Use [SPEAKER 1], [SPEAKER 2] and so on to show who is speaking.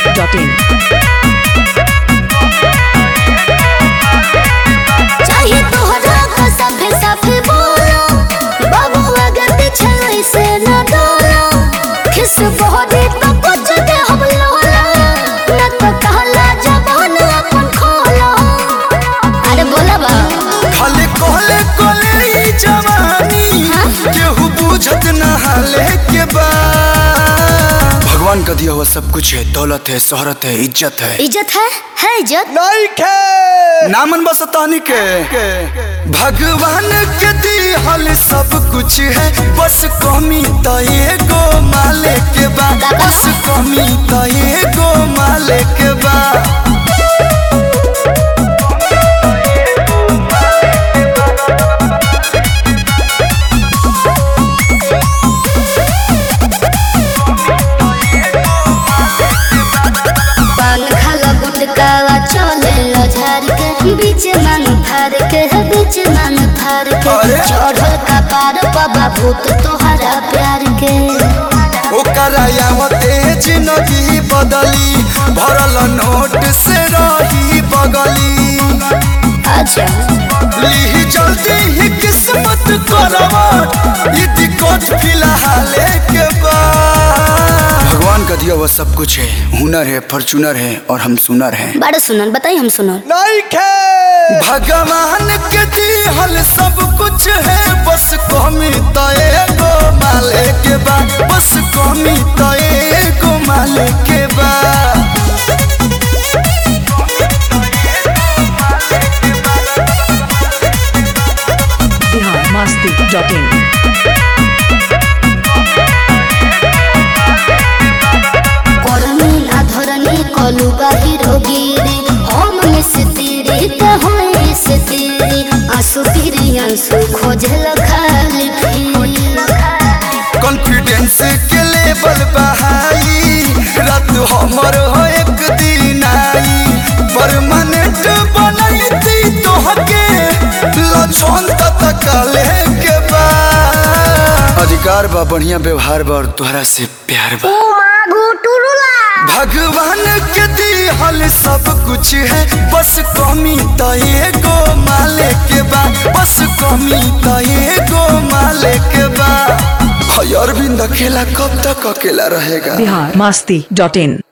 [SPEAKER 1] masti.in.
[SPEAKER 2] चाहिए तोहरा का सफे सफे बोलो बाबू अगर पीछे से न डरो खिस बहरी तो कुछ दे हम लोला न तो कहला जबान अपन खोलो अरे बोला बा
[SPEAKER 3] खाले कोले कोले ई जवानी केहू बुझत न हाले के बा भगवान का दिया हुआ सब कुछ है दौलत है शोहरत है इज्जत है
[SPEAKER 2] इज्जत है है इज्जत
[SPEAKER 3] नहीं के नामन बस तानी के भगवान के दिहल सब कुछ है बस कमी तो एगो माले के बा बस कमी तो एगो माले के बा
[SPEAKER 2] पान खाला गुटकावा चले लो झार के बीच मांग फार के बीच मांग फार के
[SPEAKER 3] अरे!
[SPEAKER 2] चढ़ल का पार बाबा भूत तोहरा प्यार के
[SPEAKER 3] ओकरा यावते जिंदगी बदली भरल नोट से रही बगली
[SPEAKER 2] अच्छा
[SPEAKER 3] ली जल्दी ही किस्मत करवट ई दिक्कत फिलहाल के बाद भगवान का दिया हुआ सब कुछ है हुनर है फॉर्चूनर है और हम सुनर हैं
[SPEAKER 2] बड़ा सुनल बताई हम सुनल
[SPEAKER 3] नहीं खे भगवान के दिहल सब कुछ है बस कमी तो एगो माले के बा बस कमी तो एगो माले के बा
[SPEAKER 1] Bihar masti.in.
[SPEAKER 2] करनी ना धरनी कलू बाहिर गिरी हम से तेरे तो होए से तेरे आंसू फिरी आंसू खोजल खाली
[SPEAKER 3] कॉन्फिडेंस के लेवल बहाई रात हमर हो एक दिन आई परमानेंट बनैती तोहके लछन तक के बा अधिकार बा बढ़िया व्यवहार बा और तोहरा से प्यार बा भगवान के दिहल सब कुछ है बस कमी तो एगो माले के बा बस कमी तो एगो माले के बा हय अरविंद अकेला कब तक अकेला रहेगा
[SPEAKER 1] Bihar masti.in.